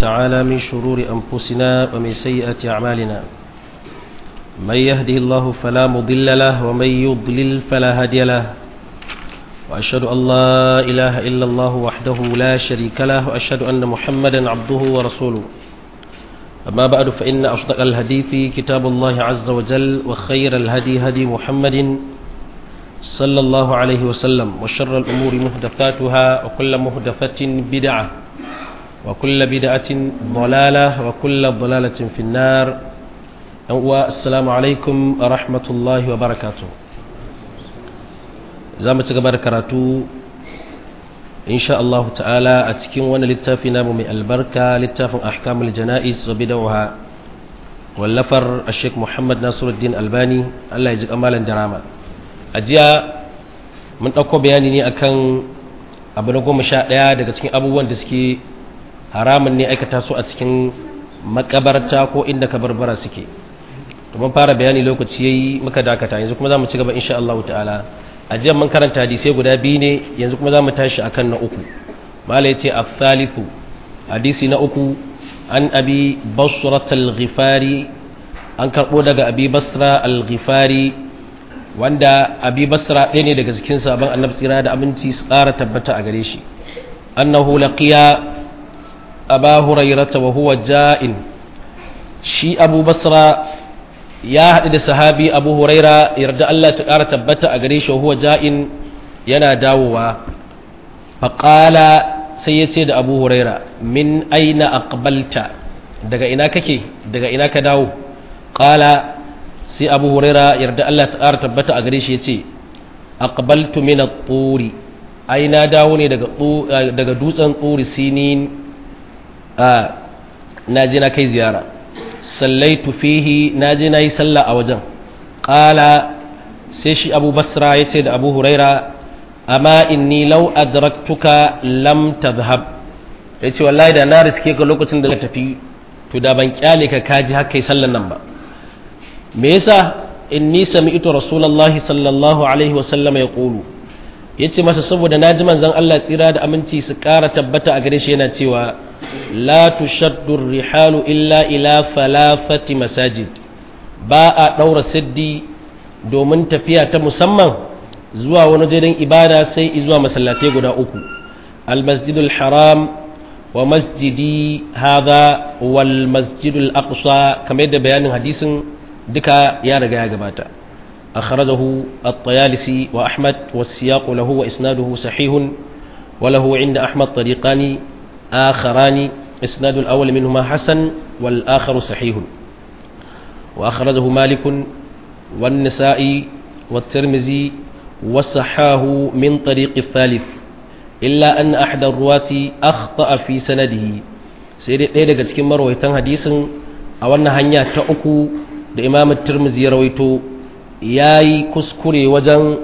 تعالى من شرور أنفسنا ومن سيئات أعمالنا من يهده الله فلا مضل له ومن يضلل فلا هادي له وأشهد أن لا إله إلا الله وحده لا شريك له وأشهد أن محمدا عبده ورسوله أما بعد فإن أصدق الحديث كتاب الله عز وجل وخير الهدي هدي محمد صلى الله عليه وسلم وشر الأمور محدثاتها وكل محدثة بدعة وكل بدعة ضلالة وكل ضلالة في النار السلام عليكم ورحمة الله وبركاته زامة قبر كراتو إن شاء الله تعالى أتكين وانا للتافنا من البركة للتاف أحكام الجنائز وبدعها واللفر الشيخ محمد ناصر الدين الباني الله يجزيك أمالا دراما أجيا من أكو بياني ني أكن abu na goma sha ɗaya daga cikin abubuwan da suke haramun ne aikata su a cikin makabarta ko inda kabarbara suke mun fara bayani lokaci yayi muka dakata yanzu kuma zamu ci gaba insha Allah ta'ala a jiya mun karanta hadisi guda biyu ne yanzu kuma zamu tashi akan na uku mala yace al-thalithu hadisi na uku an abi basrat al-ghifari an karbo daga abi basra al-ghifari wanda abi basra ɗaya ne daga cikin sabon annabi tsira da aminci su ƙara tabbata a gare shi annahu laqiya aba hurairata wa huwa ja'in shi abu basra ya haɗu da sahabi abu huraira yarda Allah ta ƙara tabbata a gare shi wa huwa ja'in yana dawowa faƙala sai ya ce da abu huraira min aina aqbalta daga ina kake daga ina ka dawo ƙala sai abu huraira yarda Allah ta ƙara tabbata a gare shi ya ce aqbaltu min at-turi ai na dawo ne daga daga dutsen turi sinin a na je na kai ziyara sallaitu fihi na je na yi sallah a wajen ƙala sai shi abu basra ya ce da abu huraira amma inni lau adraktuka lam tadhhab ya ce wallahi da na riske ka lokacin da na tafi to da ban kyale ka kaji haka yi sallan nan ba me yasa inni sami'tu rasulullahi sallallahu alaihi wasallam ya qulu yace masa saboda naji manzon Allah tsira da aminci su ƙara tabbata a gare shi yana cewa la tushaddu rihalu illa ila falafati masajid ba a daura siddi domin tafiya ta musamman zuwa wani wajen ibada sai zuwa masallatai guda uku almasjidul haram wa masjidi hadha wal masjidul aqsa kamar yadda bayanin hadisin duka ya riga ya gabata akhrajahu at-tayalisi wa ahmad was-siyaq lahu wa isnaduhu sahih wa lahu 'inda ahmad tariqani akharani isnad al-awwal minhuma hasan wal akhar sahih wa akhrajahu malik wan-nisa'i wat-tirmidhi وصحاه من طريق الثالث إلا أن أحد الرواة أخطأ في سنده سيدي ɗaya daga cikin marwaitan hadisin a wannan hanya ta uku da imam tirmizi ya rawaito ya yi kuskure wajen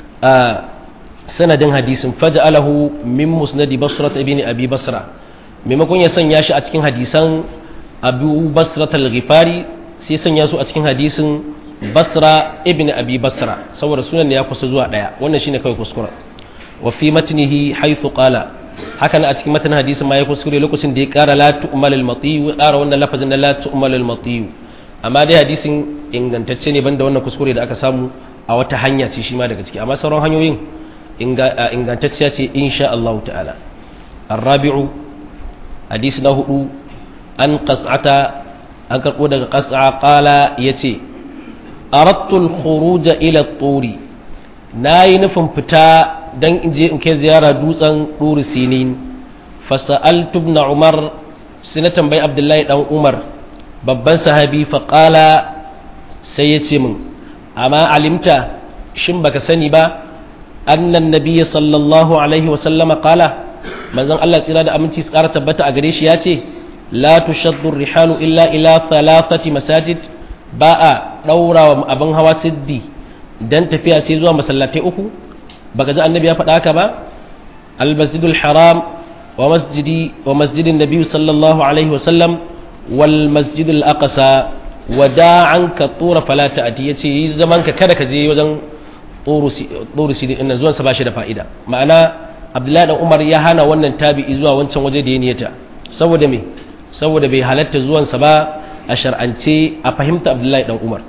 sanadin hadisin faja'alahu min musnadi basrat ibn abi basra maimakon ya sanya shi a cikin hadisan abu basrat al-ghifari sai sanya su a cikin hadisin basra ibn abi basra saboda sunan ne ya kusa zuwa daya wannan shine kawai kuskure wa fi matnihi haythu qala hakan a cikin matan hadisin ma ya kuskure lokacin da ya kara la tu'mal al-mati wa kara wannan lafazin na la tu'mal al-mati amma dai hadisin ingantacce ne banda wannan kuskure da aka samu a wata hanya ce shi ma daga ciki amma sauran hanyoyin ingantacciya ce insha Allah ta'ala الرابع حديث له أن قصعة أن قد قصعة قال يتي أردت الخروج إلى الطور ناي نفهم فتا دن إنجي إنك زيارة دوسا طور سنين فسألت ابن عمر سنة بي عبد الله أو عمر babban sahabi faƙala sai ya ce min amma alimta shin baka sani ba annan nabiyya sallallahu alaihi wasallama ƙala manzon Allah tsira da aminci su ƙara tabbata a gare shi ya ce la tushaddu rihalu illa ila thalathati masajid ba a ɗaura wa abin hawa siddi dan tafiya sai zuwa masallatai uku baka ji annabi ya faɗa haka ba al-masjidul haram wa masjidi wa masjidin nabi sallallahu alaihi wasallam wal masjidul aqsa wada'an ka tura fala ta'ati yace yi zaman ka kada ka je wajen tsoro sidi ɗin zuwan sa bashi da fa'ida ma'ana abdullahi dan umar ya hana wannan tabi'i zuwa wancan waje da ya niyata saboda me saboda bai halatta zuwansa ba a shar'ance a fahimta abdullahi dan umar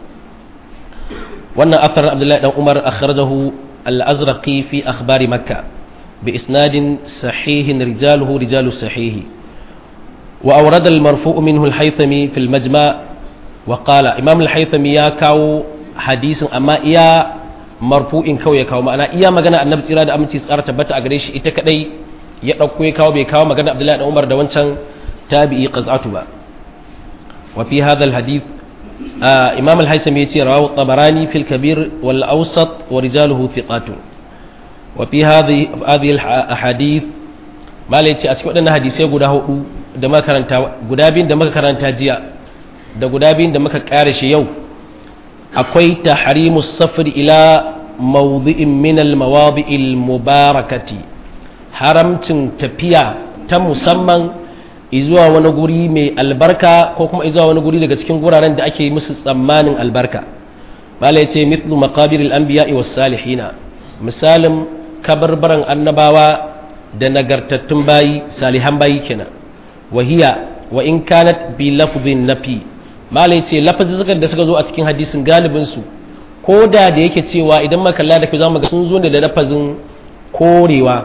wannan athar abdullahi dan umar akhrajahu al-azraqi fi akhbari makka bi isnadin sahihin rijaluhu rijalu sahihi wa awrada al-marfu' minhu al-haythami fi al-majma' wa qala imam al-haythami ya kawo hadisin amma iya marfu'in kawai ya kawo ma'ana iya magana annabi tsira da aminci tsara tabbata a gare shi ita kadai ya dauko ya kawo bai kawo magana abdullahi dan umar da wancan tabi'i qaz'atu ba wa fi hadha al-hadith imam al-haythami yace rawahu tabarani fil kabir wal awsat wa rijaluhu thiqatun wa fi hadhihi hadhihi al-ahadith malai ce a cikin wadannan hadisai guda hudu da muka karanta guda biyun da muka karanta jiya da guda biyun da muka kare shi yau akwai tahrimu safar ila mawdi'in min al-mawadi'il mubarakati haramcin tafiya ta musamman izuwa wani guri mai albarka ko kuma izuwa wani guri daga cikin guraren da ake musu tsammanin albarka bala ya ce mithlu maqabiril anbiya'i was salihina misalin kabarbaran annabawa da nagartattun bayi salihan bayi kenan wahiya wa in kanat bi lafdhin nafi malai ce lafazin da suka zo a cikin hadisin galibin su ko da da yake cewa idan makalla da ke zamu ga sun zo ne da lafazin korewa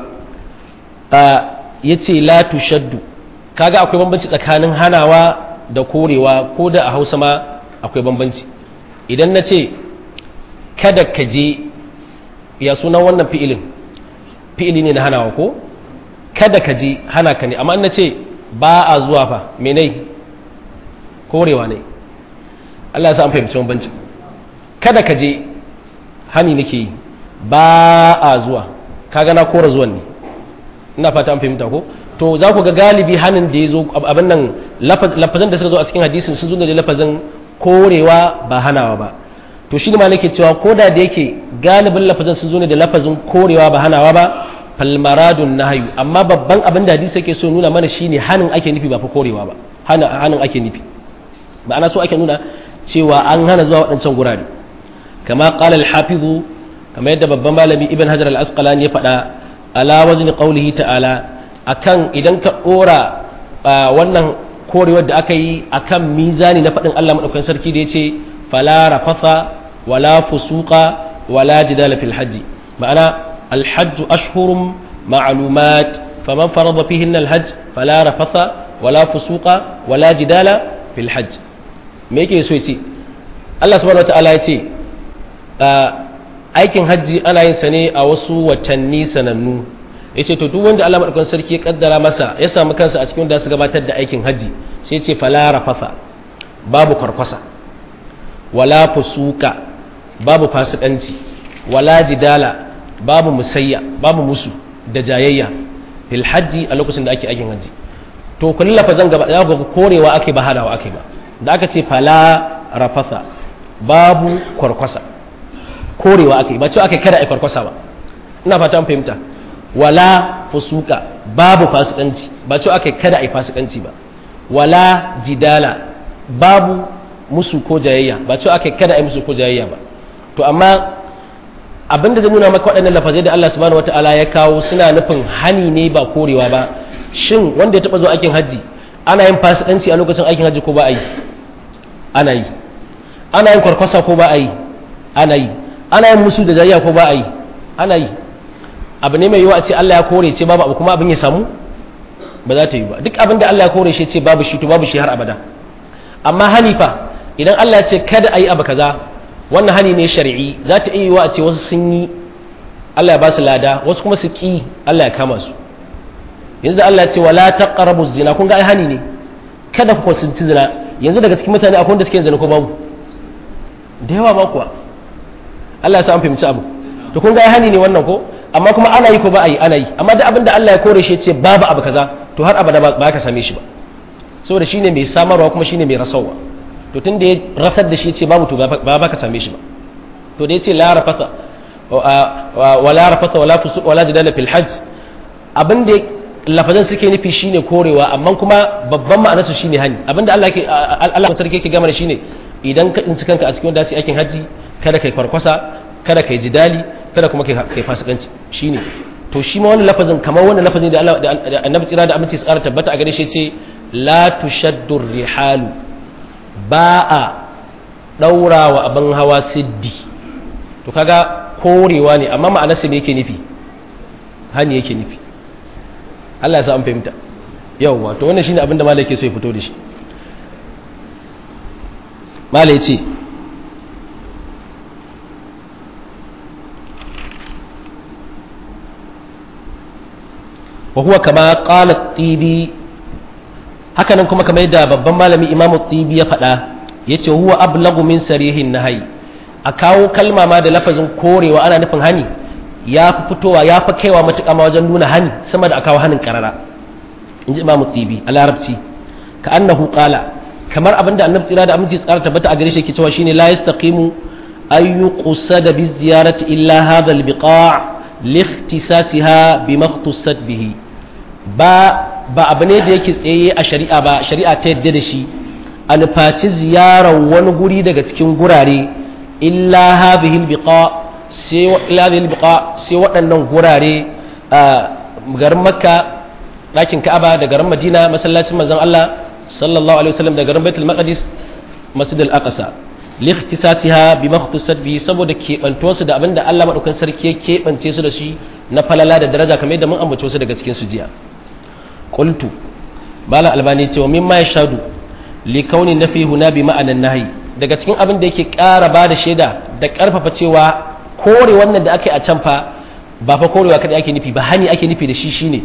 ya ce la tushaddu kaga akwai bambanci tsakanin hanawa da korewa ko da a hausa ma akwai bambanci idan na ce kada ka je ya sunan wannan fi'ilin fi'ili ne na hanawa ko kada ka je hana ka ne amma na ce ba a zuwa fa menai korewa ne Allah ya sa an fahimci bambanci kada ka je hani nake yi ba a zuwa kaga na kora zuwan ne ina fata an fahimta ko to za ku ga galibi hanin da ya zo abin nan lafazan da suka zo a cikin hadisin sun zo da lafazin korewa ba hanawa ba to shi ne ma nake cewa ko da da yake galibin lafazan sun zo ne da lafazin korewa ba hanawa ba falmaradun nahayu amma babban abin da hadisi yake so nuna mana shine hanin ake nufi ba fa korewa ba hanin ake nufi ba ana so ake nuna cewa an hana zuwa waɗancan gurare kama qala al-hafizu kama yadda babban malami ibn hajar al-asqalani ya faɗa ala wazni qawlihi ta'ala akan idan ka dora wannan korewar da aka yi akan mizani na faɗin Allah madaukakin sarki da yace fala rafatha wala fusuqa wala jidala fil hajji ma'ana الحج أشهر معلومات فمن فرض فيهن الحج فلا رفث ولا فسوق ولا جدال في الحج me yake so yace Allah subhanahu wataala yace aikin hajji ana yin sa ne a wasu watanni sanannu yace to duk wanda Allah madaukakin sarki ya kaddara masa ya samu kansa a cikin wanda su gabatar da aikin hajji sai yace fala rafasa babu karkwasa wala fusuka babu fasikanci wala jidala babu musayya babu musu da jayayya fil hajji a lokacin da ake aikin hajji to kullum lafazan gaba ya ga korewa ake ba hadawa ake ba da aka ce fala rafasa babu kwarkwasa korewa ake ba cewa ake kada a kwarkwasa ba ina fata fahimta wala fusuka babu fasikanci ba cewa ake kada a fasikanci ba wala jidala babu musu ko jayayya ba cewa ake kada a musu ko jayayya ba to amma abin da zai nuna maka waɗannan lafazai da Allah subhanahu wata'ala ya kawo suna nufin hani ne ba korewa ba shin wanda ya taɓa zuwa aikin hajji ana yin fasikanci a lokacin aikin hajji ko ba a yi ana yi ana yin kwarkwasa ko ba a yi ana yi ana yin musu da jayya ko ba a yi ana yi abu ne mai yiwa a ce Allah ya kore ce babu abu kuma abin ya samu ba za ta yi ba duk abin da Allah ya kore shi ce babu shi to babu shi har abada amma hanifa idan Allah ya ce kada a yi abu kaza wannan hani ne shari'i za ta iya yiwa a ce wasu sun yi Allah ya ba su lada wasu kuma su ki Allah ya kama su yanzu da Allah ya ce wala taqrabu zina kun ga ai hani ne kada ku kusanci zina yanzu daga cikin mutane akwai wanda suke zina ko babu da yawa ba kuwa Allah ya sa an fahimci abu to kun ga ai hani ne wannan ko amma kuma ana yi ko ba a yi ana yi amma da abin da Allah ya kore shi ya ce babu abu kaza to har abada ba ka same shi ba saboda shine mai samarwa kuma shine mai rasawa to tun da ya rasar da shi ce babu to ba ba ka same shi ba to da ya ce la rafata wa la rafata wala fusuq wala jidala fil hajj abin da lafazan suke nufi shine korewa amma kuma babban ma'anar su shine hani abinda Allah ke Allah sarki yake gama da shine idan ka tsinci kanka a cikin wanda su aikin haji kada kai kwarkwasa kada kai jidali kada kuma kai fasikanci shine to shi ma wannan lafazin kamar wannan lafazin da Allah da Annabi tsira da aminci tsara tabbata a gare shi ce la tushaddu rihalu ba a daura wa abin hawa siddi to kaga korewa ne amma ma'anarsa me yake nufi hani yake nufi Allah ya sa an fahimta yawwa to wannan shine abin da malai ke so ya fito da shi malai ce wa huwa kama qala tibi hakanan kuma kamar yadda babban malami imam tibi ya faɗa yace huwa ablagu min sarihin nahyi a kawo kalma ma da lafazin korewa ana nufin hani ya fi fitowa ya fi kaiwa matuƙa ma wajen nuna hani sama da a kawo hanin karara in ji imam tibi a larabci ka annahu qala kamar abinda annabi tsira da aminci tsara tabbata a gare shi yake cewa shine la yastaqimu ay yuqsada bi ziyarati illa hadha al biqa' li ikhtisasiha bima ikhtasat bihi ba ba abu ne da yake tsaye a shari'a ba shari'a ta yadda da shi a nufaci ziyarar wani guri daga cikin gurare illa hadhihi al biqa' sai illa hadhihi al biqa' sai waɗannan gurare a garin makka ɗakin ka'aba da garin madina masallacin manzon Allah sallallahu alaihi wasallam da garin baitul maqdis masjid al-aqsa li ikhtisasiha bi makhtusat bi saboda kebanto su da abinda Allah madaukan sarki ya kebance su da shi na falala da daraja kamar yadda mun ambace su daga cikin su jiya qultu bala albani ce wa mimma yashadu li kauni nafi huna bi ma'anan nahi daga cikin abin da yake ƙara ba da shaida da ƙarfafa cewa kore wannan da aka yi a can fa ba fa korewa kadai ake nufi ba hani ake nufi da shi shine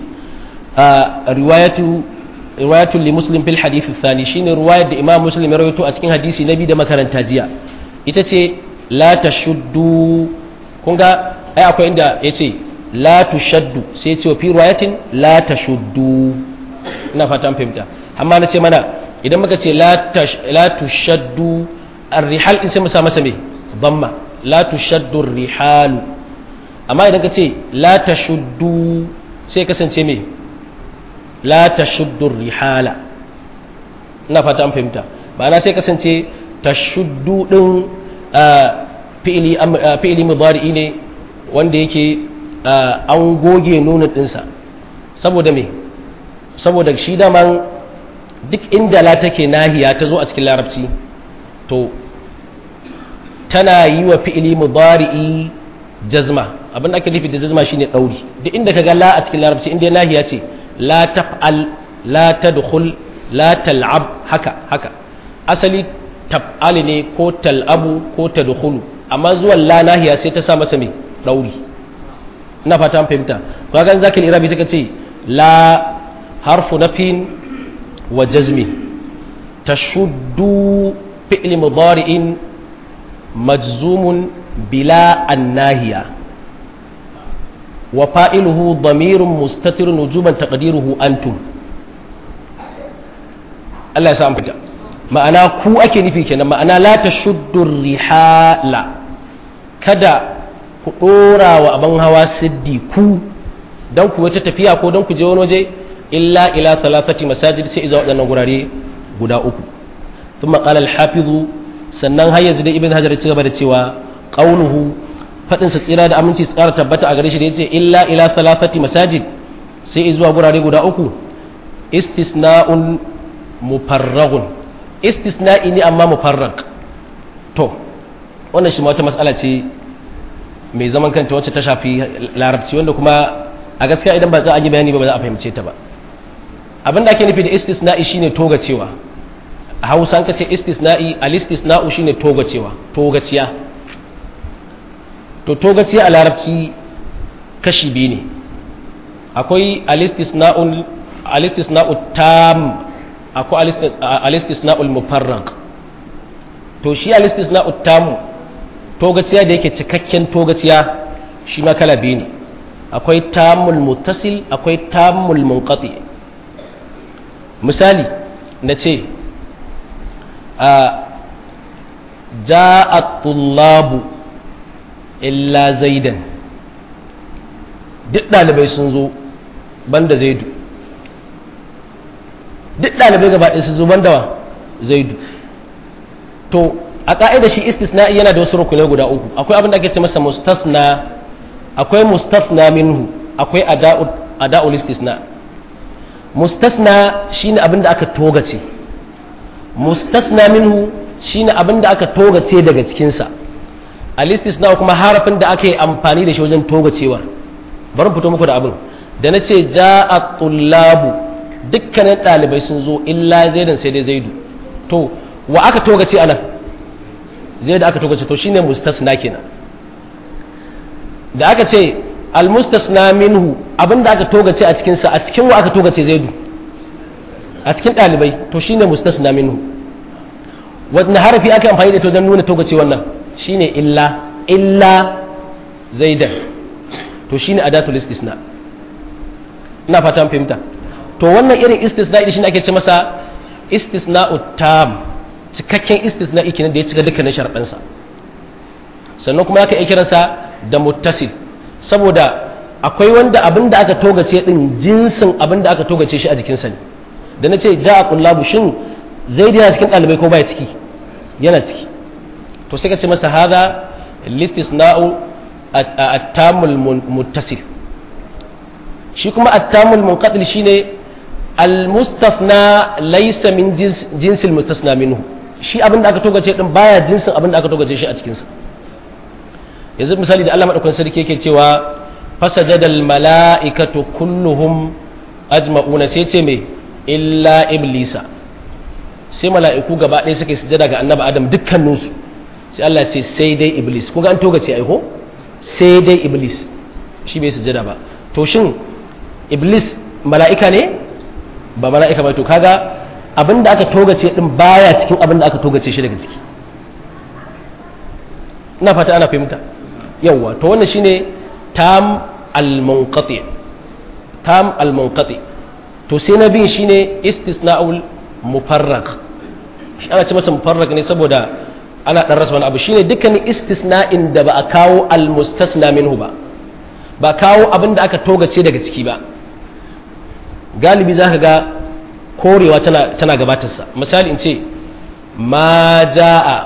riwayatu riwayatu li muslim fil hadith thani shine riwayar da imam muslim ya rawaito a cikin hadisi nabi da makaranta jiya ita ce la tashuddu kun ga ai akwai inda yace la tushaddu sai ya ce fi riwayatin la tashuddu ina fata an fahimta amma na ce mana idan muka ce la tushaddu ar-rihal in sai mu sa masa me damma la tushaddu ar-rihalu amma idan ka ce la tashuddu sai kasance me la tashuddu rihala ina fata an fahimta ba na sai kasance tashuddu din fi'ili fi'ili mudari'i ne wanda yake an goge nuna dinsa saboda me saboda shi daman duk inda la take nahiya ta zo a cikin larabci to tana yi wa fi'ili mudari'i jazma abin da ake nufi da jazma shine dauri duk inda kaga la a cikin larabci inda nahiya ce la taf'al la tadkhul la tal'ab haka haka asali taf'al ne ko tal'abu ko tadkhulu amma zuwan la nahiya sai ta sa masa me dauri ina fata an fahimta kaga zaka irabi suka ce la harfu nafin wa jazmi tashuddu fi'li mudari'in majzumun bila annahiya wa fa'iluhu damirun mustatirun wujuban taqdiruhu antum Allah ya sa an fita ma'ana ku ake nufi kenan ma'ana la tashuddu rihala kada ku dora wa abin hawa siddi ku dan ku wata tafiya ko dan ku je wani waje illa ila thalathati masajid sai iza waɗannan gurare guda uku thumma qala al-hafiz sannan har yanzu da ibn hajar ya ci gaba da cewa qauluhu fadin sa tsira da aminci su ƙara tabbata a gare shi da yace illa ila thalathati masajid sai zuwa gurare guda uku istisna'un mufarraghun istisna'i ne amma mufarrag to wannan shi ma wata mas'ala ce mai zaman kanta wacce ta shafi larabci wanda kuma a gaskiya idan ba za a yi bayani ba ba za a fahimce ta ba abin da ake nufi da istisna'i shine togacewa a hausa an kace istisna'i al istisna'u shine togacewa togaciya to togaciya a larabci kashi biyu ne akwai al istisna'ul al istisna'u tam akwai al istisna'ul mufarraq to shi al istisna'u tam togaciya da yake cikakken togaciya shi ma kala biyu ne akwai tamul muttasil akwai tamul munqati misali na ce a ja'a tullabu illa zaidan duk ɗalibai sun zo banda zaidu duk ɗalibai gaba ɗaya sun zo banda wa zaidu to a ƙa'ida shi istisna'i yana da wasu rukunai guda uku akwai abin da ake ce masa mustasna akwai mustafna minhu akwai ada'ul istisna mustasna shine abin da aka togace mustasna minhu shine abin da aka togace daga cikinsa al-istisna kuma harafin da aka yi amfani da shi wajen togacewa bari fito muku da abin da na ce ja'a tullabu dukkanin ɗalibai sun zo illa zaidan sai dai zaidu to wa aka togace anan zaidu aka togace to shine mustasna kenan da aka ce al-mustasna minhu abin da aka togace a cikinsa a cikin wa aka togace zaidu a cikin ɗalibai to shine mustasna minhu wanda harafi aka amfani da ta wajen nuna togace wannan shine illa illa zaidan to shine adatul istisna ina fata fahimta to wannan irin istisna shine ake ce masa istisna'u tam cikakken istisna kenan da ya cika dukkanin sharaɗansa sannan kuma aka iya kiransa da muttasil saboda akwai wanda abin da aka togace din jinsin abin da aka togace shi a jikinsa ne da na ce ja a kullabu shin zai yana cikin ɗalibai ko baya ciki yana ciki to sai ka ce masa hada listisna'u at-tamul muttasil shi kuma at-tamul munqatil shine al-mustafna laysa min jinsil mustasna minhu shi abin da aka togace din baya jinsin abin da aka togace shi a cikin sa yanzu misali da Allah madaukakin sarki yake cewa fasajadal mala'ikatu kulluhum ajma'una sai ce me illa iblisa sai mala'iku gaba ɗaya suka yi sujada ga annabi adam dukkaninsu sai Allah ce sai dai iblis ko ga an toga ce aiko sai dai iblis shi bai sujada ba to shin iblis mala'ika ne ba mala'ika ba to kaga abinda aka togace din baya cikin abinda aka togace shi daga ciki ina fata ana fahimta yawwa to wannan shine tam al-munqati tam al-munqati to sai na bin shine istisna'ul mufarraq shi ana ce masa mufarraq ne saboda ana dan rasa wani abu shine dukkanin istisna'in da ba a kawo al-mustasna minhu ba ba kawo abin da aka togace daga ciki ba galibi zaka ga korewa tana tana gabatarsa misali in ce ma ja'a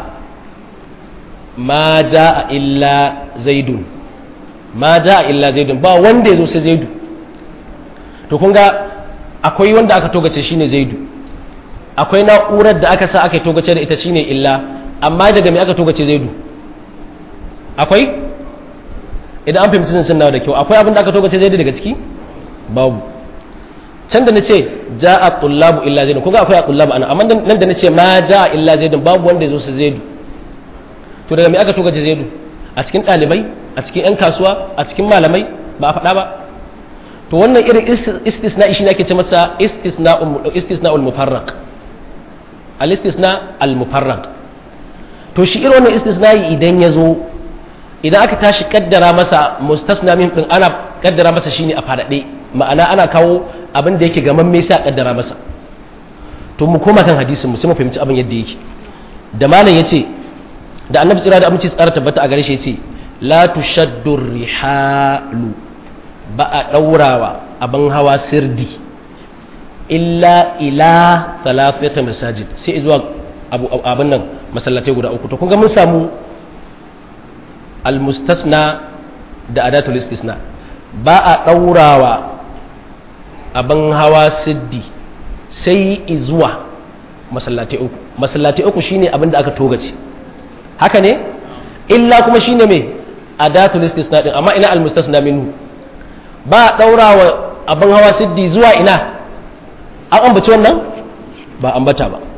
ma ja'a illa zaidun ma ja'a illa zaidun ba wanda ya zo sai zaidu to kun ga akwai wanda aka togace shine zaidu akwai na'urar da aka sa aka togace da ita shine illa amma daga me aka togace zaidu akwai idan an fahimci sun nawa da kyau akwai abin da aka togace zaidu daga ciki babu can da nace ja'a tullabu illa zaidun kun ga akwai tullabu ana amma nan da nace ma ja'a illa zaidun babu wanda ya zo sai zaidu to daga me aka togace zaidu a cikin ɗalibai a cikin 'yan kasuwa a cikin malamai ba a faɗa ba to wannan irin istisna'i shi ne ake ce masa istisna'ul mufarraq al istisna al mufarraq to shi irin wannan istisna'i idan ya zo idan aka tashi kaddara masa mustasna min din ana kaddara masa shine a fadade ma'ana ana kawo abin da yake gaman me sai a kaddara masa to mu koma kan hadisin mu sai mu fahimci abin yadda yake da malam yace da annabi tsira da aminci tsara tabbata a gare shi yace la tushaddu rihalu ba a ɗaurawa abin hawa sirdi illa ila talafiyata masajid sai zuwa abin nan masallatai guda uku to kun ga mun samu almustasna da adatul istisna ba a ɗaurawa abin hawa siddi sai zuwa masallatai uku masallatai uku shine abin da aka togace haka ne illa kuma shine mai adatul istisna din amma ina almustasna minhu ba daura wa abin hawa siddi zuwa ina an ambaci wannan ba ambata ba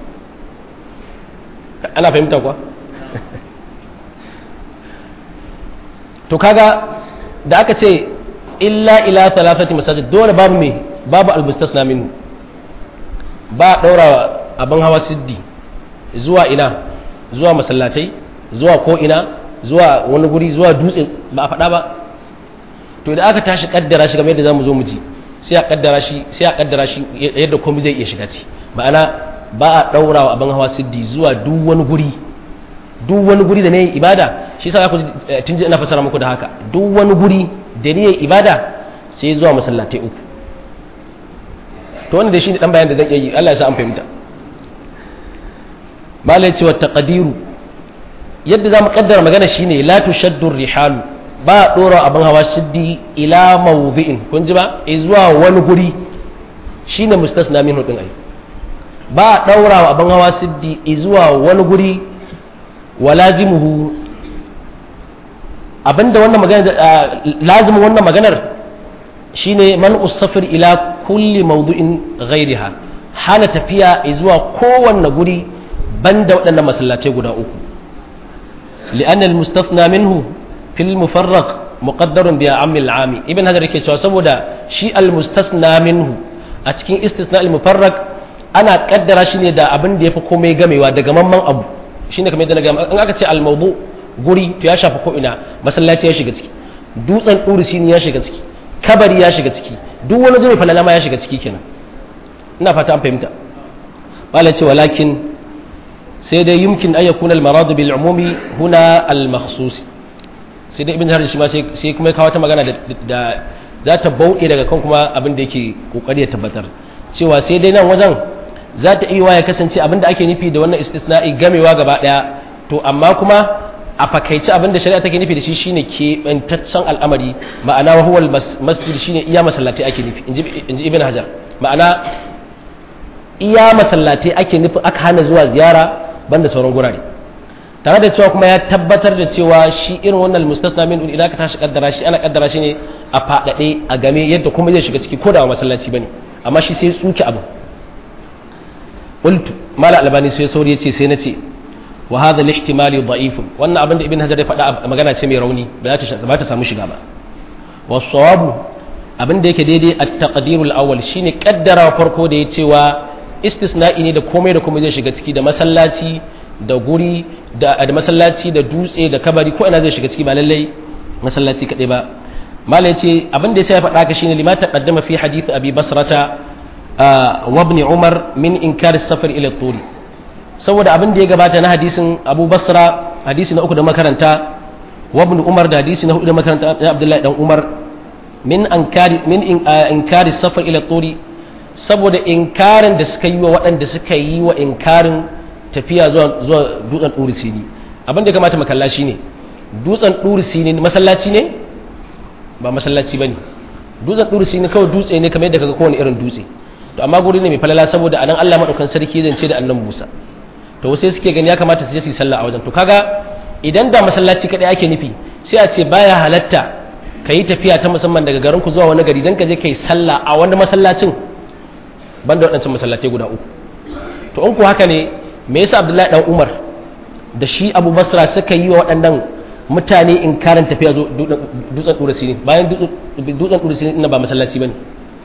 ana fahimta kuwa to kaga da aka ce illa ila thalathati masajid dole babu me babu almustasna minhu ba daura wa abin hawa siddi zuwa ina zuwa masallatai zuwa ko ina zuwa wani guri zuwa dutse ba a faɗa ba to idan aka tashi kaddara shi game da zamu zo mu ji sai a kaddara shi sai a kaddara shi yadda komai zai iya shiga ci ma'ana ba a daura wa abin hawa siddi zuwa duk wani guri duk wani guri da ne ibada shi yasa ku tun ji ina fasara muku da haka duk wani guri da ne ibada sai zuwa masallatai uku to wannan da shi ne dan bayan da zan iya yi Allah ya sa an fahimta malai cewa taqdiru yadda za mu kaddara magana shine la tushaddu rihalu ba a dora abin hawa siddi ila mawdi'in kun ji ba zuwa wani guri shine mustasna minhu din ai ba daurawa abin hawa siddi zuwa wani guri walazimuhu abinda wannan magana lazimin wannan maganar shine man usafir ila kulli mawdu'in ghairiha hana tafiya zuwa kowanne guri banda waɗannan masallatai guda uku li'anna al-mustafna minhu fil mufarraq muqaddarun bi ammi al-ami ibn hadar yake cewa saboda shi al-mustasna minhu a cikin istisna al-mufarraq ana kaddara shi ne da abin da yafi komai gamewa daga mamman abu shine kamar yadda na ga in aka ce al-mawdu guri to ya shafi ko ina masallaci ya shiga ciki dutsen ɗurisi ya shiga ciki kabari ya shiga ciki duk wani zai falala ma ya shiga ciki kenan ina fata an fahimta bala ce walakin sai dai yumkin an yakuna al-maradu bil umumi huna al-makhsus sai dai ibn harji shi ma sai kuma ya kawo ta magana da za ta bauɗe daga kan kuma abin da yake kokari ya tabbatar cewa sai dai nan wajen za ta iya ya kasance abin da ake nufi da wannan istisna'i gamewa gaba daya to amma kuma a fakaici abin da shari'a take nufi da shi shine keɓantaccen al'amari ma'ana wa huwal masjid shine iya masallatai ake nufi inji ibn hajar ma'ana iya masallatai ake nufi aka hana zuwa ziyara banda sauran gurare tare da cewa kuma ya tabbatar da cewa shi irin wannan mustasna min idan ka tashi kaddara shi ana kaddara shi ne a fadade a game yadda kuma zai shiga ciki ko da masallaci bane amma shi sai tsuke abu qultu mala albani sai sauri yace sai nace wa hadha al-ihtimal da'if wannan abin da ibn hajar ya faɗa magana ce mai rauni ba za ta ba ta samu shiga ba was sawabu abin da yake daidai at-taqdir al-awwal shine kaddara farko da ya cewa istisna'i ne da komai da komai zai shiga ciki da masallaci da guri da masallaci da dutse da kabari ko ina zai shiga ciki ba lallai masallaci kadai ba malai ce abin da ya faɗa ka shine lima taqaddama fi hadith abi basrata wa ibn umar min inkar as-safar ila turi saboda abin da ya gabata na hadisin abu basra hadisi na uku da makaranta wa ibn umar da hadisi na hudu da makaranta na abdullahi dan umar min inkari min inkari safar ila turi saboda inkarin da suka yi wa waɗanda suka yi wa inkarin tafiya zuwa zuwa dutsen ɗuri sini abin da ya kamata makalla shi ne dutsen ɗuri sini masallaci ne ba masallaci ba ne dutsen ɗuri sini kawai dutse ne kamar yadda kaga kowane irin dutse to amma guri ne mai falala saboda anan Allah madaukan sarki zan ce da annan Musa to sai suke gani ya kamata su je su yi sallah a wajen to kaga idan da masallaci kadai ake nufi sai a ce baya halatta ka yi tafiya ta musamman daga garin ku zuwa wani gari don ka je ka yi sallah a wani masallacin banda waɗancan masallatai guda uku to in ku haka ne me yasa abdullahi dan umar da shi abu basra suka yi wa waɗannan mutane inkarin tafiya zo dutsen ɗura sini bayan dutsen ɗura sini ina ba masallaci bane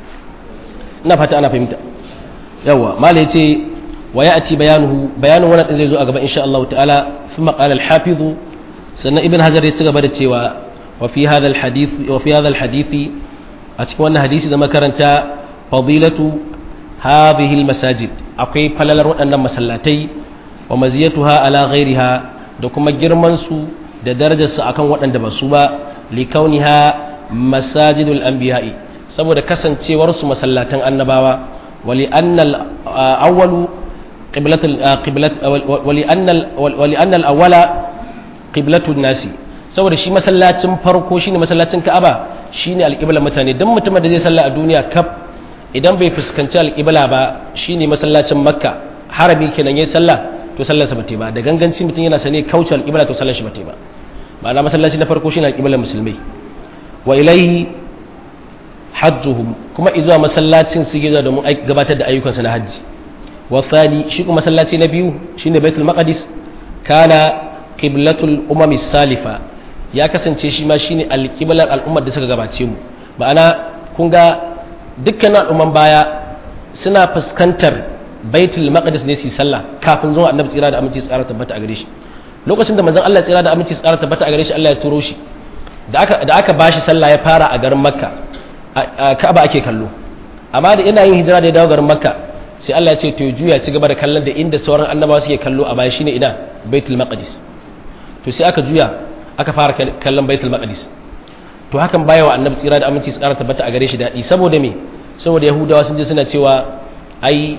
ina fata ana fahimta yawa mala ya ce wa ya ci bayanuhu bayanin wannan din zai zo a gaba insha Allah ta'ala thumma qala al-hafiz sannan ibn hajar ya ci gaba da cewa wa fi hadha al-hadith wa fi hadha al-hadith a cikin wannan hadisi da makaranta fadilatu hadhihi al-masajid akwai falalar waɗannan masallatai wa maziyatuha ala ghairiha da kuma girman su da darajar su akan waɗanda ba su ba likauniha masajidul anbiya'i saboda kasancewar su masallatan annabawa wali annal awwalu qiblatul qiblat wali annal wali annal awwala qiblatun nasi saboda shi masallacin farko shine masallacin Ka'aba shine alqiblar mutane dan mutumin da zai salla a duniya kaf idan bai fuskanci alqibla ba shine masallacin Makka harami kenan yayin sallah to sallarsa bata ba da ganganci mutum yana sane kauce alqibla to sallar shi bata ba ma'ana masallaci na farko shine alqiblar musulmai wa ilaihi hajjuhum kuma izuwa masallacin su gizo domin gabatar da ayyukansu na hajji wa thani shi kuma masallaci na biyu shine baitul maqdis kana qiblatul umami salifa ya kasance shi ma shine alqiblar al'ummar da suka gabace mu ma'ana kun ga dukkan al'umman baya suna fuskantar baitul maqdis ne su sallah kafin zuwa annabi tsira da aminci tsara tabbata a gare shi lokacin da manzon Allah tsira da aminci tsara tabbata a gare shi Allah ya turo shi da aka da aka bashi sallah ya fara a garin makka ka'aba ake kallo amma da ina yin hijira da ya dawo garin makka sai Allah ya ce to juya ci gaba da kallon da inda sauran annabawa suke kallo a baya shine ina baitul maqdis to sai aka juya aka fara kallon baitul maqdis to hakan baya wa annabi tsira da aminci su ƙara tabbata a gare shi daɗi saboda me saboda yahudawa sun je suna cewa ai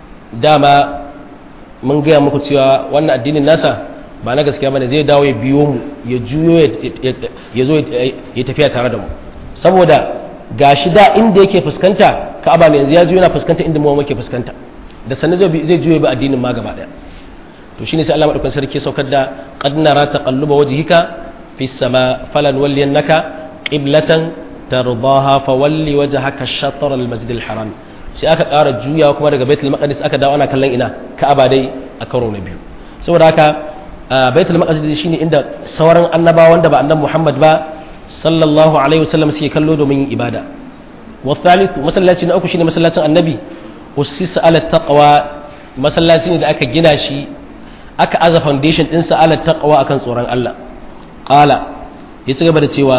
dama mun gaya muku cewa wannan addinin nasa ba na gaskiya bane zai dawo ya biyo mu ya juyo ya zo ya tafiya tare da mu saboda gashi da inda yake fuskanta ka'aba ne yanzu ya juyo yana fuskanta inda mu muke fuskanta da sannan zai zai juyo ba addinin ma gaba daya to shine sai Allah madaukakin sarki saukar da qad nara taqalluba wajhika fis sama falan walliyannaka qiblatan tardaha fawalli wajhaka shatr al masjid al haram sai aka ƙara juyawa kuma daga baitul maqdis aka dawo ana kallon ina ka'aba dai a karo na biyu saboda haka baitul maqdis shine inda sauran annabawa wanda ba annabi Muhammad ba sallallahu alaihi wasallam suke kallo domin yin ibada wa thalithu masallaci na uku shine masallacin annabi usisa ala taqwa masallaci ne da aka gina shi aka aza foundation din sa ala taqwa akan tsoron Allah qala ya ci gaba da cewa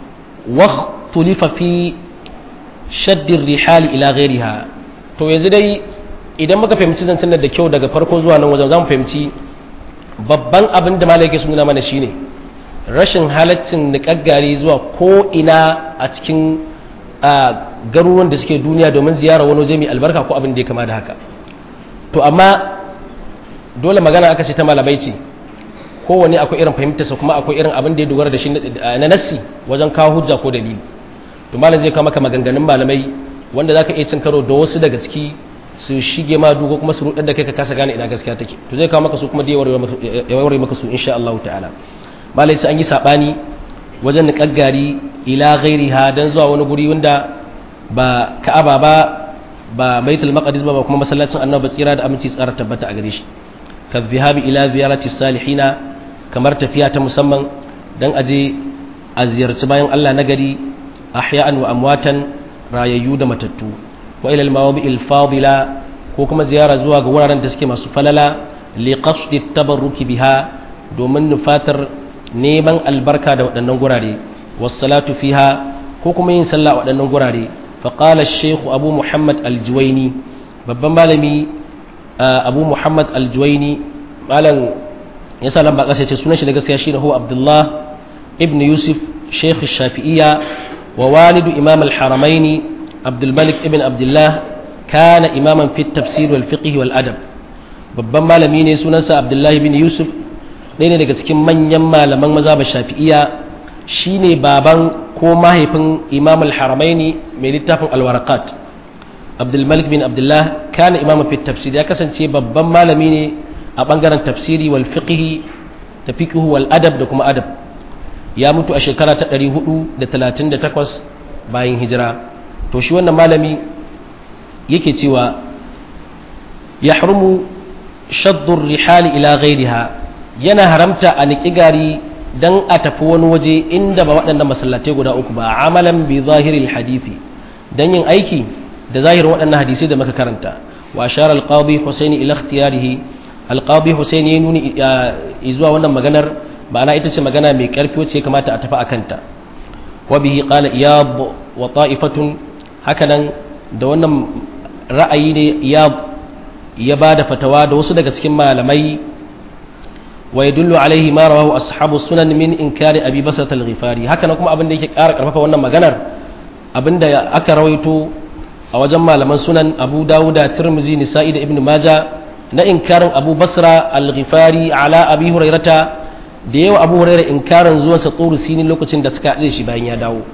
waqtulifa fi shaddir rihali ila ghairiha to yanzu dai idan muka fahimci zancen da kyau daga farko zuwa nan wajen zamu fahimci babban abin da malai yake sun nuna mana shine rashin halaccin niƙaggari zuwa ko ina a cikin garuruwan da suke duniya domin ziyara wani waje mai albarka ko abin da ya kama da haka to amma dole magana aka ce ta malamai ce kowane akwai irin fahimtarsa kuma akwai irin abin da ya dogara da shi na nassi wajen kawo hujja ko dalili to malam zai kawo maka maganganun malamai wanda zaka iya cin karo da wasu daga ciki su shige ma dugo kuma su rudar da kai ka kasa gane ina gaskiya take to zai kawo maka su kuma da ya warware maka su insha Allah ta'ala malai sai an yi sabani wajen niƙaggari ila ghairiha dan zuwa wani guri wanda ba Ka'aba ba ba Baitul Maqdis ba kuma masallacin Annabi tsira da aminci tsara tabbata a gare shi ka zihabi ila ziyarati salihina kamar tafiya ta musamman dan aje a ziyarci bayan Allah na gari ahya'an wa amwatan rayayyu da matattu wa ila al-mawadi'il fadila ko kuma ziyara zuwa ga wuraren da suke masu falala li qasdi tabarruki biha domin nufatar neman albarka da waɗannan gurare wassalatu fiha ko kuma yin sallah a waɗannan gurare faqala ash-shaykh abu muhammad al-juwayni babban malami abu muhammad al-juwayni malam yasa nan ba kasa ce sunan shi da gaskiya shine huwa abdullah ibn yusuf shaykh shafi'iyya wa walidu imam al-haramaini abdul malik ibn abdullah kana imaman fi tafsir wal fiqh wal adab babban malami ne sunansa abdullahi ibn yusuf ɗaya ne daga cikin manyan malaman mazhabar shafi'iyya shine baban ko mahaifin imam al-haramaini mai littafin al-waraqat abdul malik bin abdullah kana imam fi tafsir ya kasance babban malami ne a bangaren tafsiri wal fiqh da fiqh wal adab da kuma adab ya mutu a shekara ta 438 bayan hijira to shi wannan malami yake cewa yahrumu shaddu rihali ila ghairiha yana haramta a niƙi gari dan a tafi wani waje inda ba waɗannan masallatai guda uku ba amalan bi zahiril hadisi dan yin aiki da zahirin waɗannan hadisai da muka karanta wa ashara al-qadi husaini ila ikhtiyarihi al-qadi husaini ya nuni zuwa wannan maganar ma'ana ita ce magana mai karfi wacce ya kamata a tafi akanta wa bihi qala iyab wa ta'ifatun hakanan da wannan ra'ayi ne iyab ya bada fatawa da wasu daga cikin malamai wa yadullu alaihi ma rawahu ashabu sunan min inkari abi basat al-ghifari hakanan kuma abin da yake ƙara karfafa wannan maganar abinda aka rawaito a wajen malaman sunan abu dawuda tirmizi nisa'i da ibn maja na inkarin abu basra al-ghifari ala abi hurairata da yawa abu hurairah inkarin zuwa sa tsoro sinin lokacin da suka haɗe shi bayan ya dawo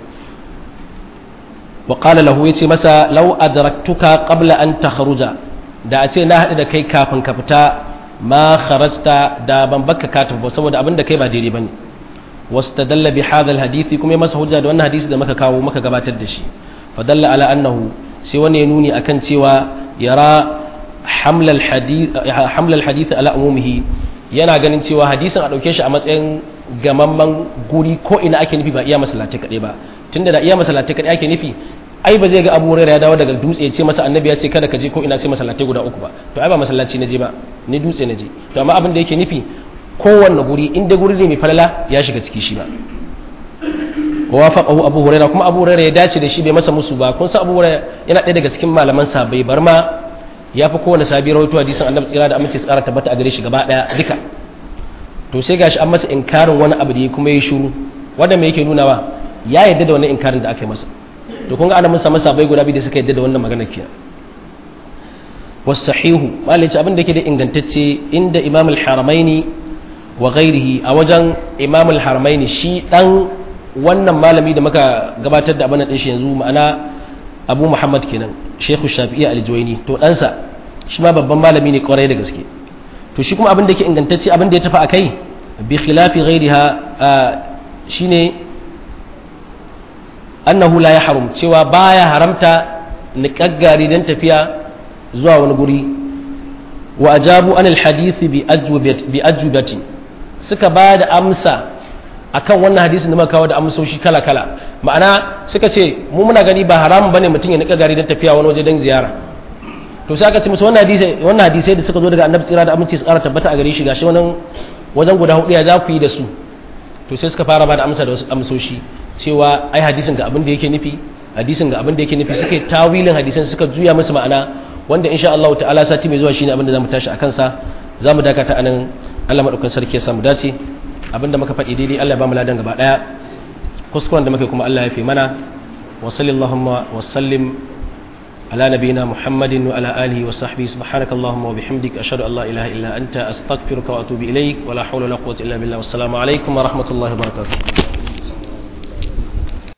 wa qala lahu yace masa law adraktuka qabla an takhruja da a ce na haɗu da kai kafin ka fita ma kharajta da ban baka ka tafi saboda abin da kai ba daidai bane wastadalla bi hadha al-hadisi kuma ya masa hujja da wannan hadisi da muka kawo muka gabatar da shi fadalla ala annahu sai wani ya nuni akan cewa yara hamlal hadith ala umumihi yana ganin cewa hadisin a ɗauke shi a matsayin gamamman guri ko ina ake nufi ba iya masallatai kaɗai ba tunda da iya masallatai kaɗai ake nufi ai ba zai ga abu ya dawo daga dutse ya ce masa annabi ya ce kada ka je ko ina sai masallatai guda uku ba to ai ba masallaci na je ba ni dutse na je to amma abin da yake nufi kowanne guri inda guri ne mai falala ya shiga ciki shi ba wafaqahu abu huraira kuma abu huraira ya dace da shi bai masa musu ba kun san abu huraira yana ɗaya daga cikin malaman sabai bar ma ya fi kowane sabi rawaito hadisin annabi tsira da amince tsara tabbata a gare shi gaba ɗaya duka to sai gashi an masa inkarin wani abu da ya kuma yi shiru wanda me yake nunawa ya yadda da wannan inkarin da aka yi masa to kun ga ana mun samu sabai guda biyu da suka yadda da wannan magana kenan wasahihu malai abin da yake da ingantacce inda imam al-haramaini wa ghairihi a wajen imam al-haramaini shi dan wannan malami da muka gabatar da abin din shi yanzu ma'ana abu muhammad kenan shehu shafi'i aljuwaini to ɗansa shi ma babban malami ne kwarai da gaske to shi kuma abin da ke ingantacce abin da ya tafi a kai bi khilafi ghairiha shine annahu la ya harum cewa baya haramta niƙaggari don tafiya zuwa wani guri wa ajabu anil hadithi bi ajubati suka ba da amsa akan wannan hadisin da muka kawo da amsoshi kala kala ma'ana suka ce mu muna gani ba haramun bane mutum ya niƙaggari don tafiya wani waje don ziyara to sai aka ce musu wannan hadisi wannan hadisai da suka zo daga annabi tsira da aminci su ƙara tabbata a gare shi gashi wannan wajen guda hudu ya za ku yi da su to sai suka fara ba da amsa da wasu amsoshi cewa ai hadisin ga abin da yake nufi hadisin ga abin da yake nufi suka yi tawilin hadisan suka juya musu ma'ana wanda insha Allah ta'ala sati mai zuwa shine abin da zamu tashi akan sa zamu dakata anan Allah madaukakin sarki ya samu dace abin da muka faɗi daidai Allah ya ba mu ladan gaba daya kuskuren da muke kuma Allah ya fi mana wa sallallahu wa sallim على نبينا محمد وعلى آله وصحبه سبحانك اللهم وبحمدك أشهد أن لا إله إلا أنت أستغفرك وأتوب إليك ولا حول ولا قوة إلا بالله والسلام عليكم ورحمة الله وبركاته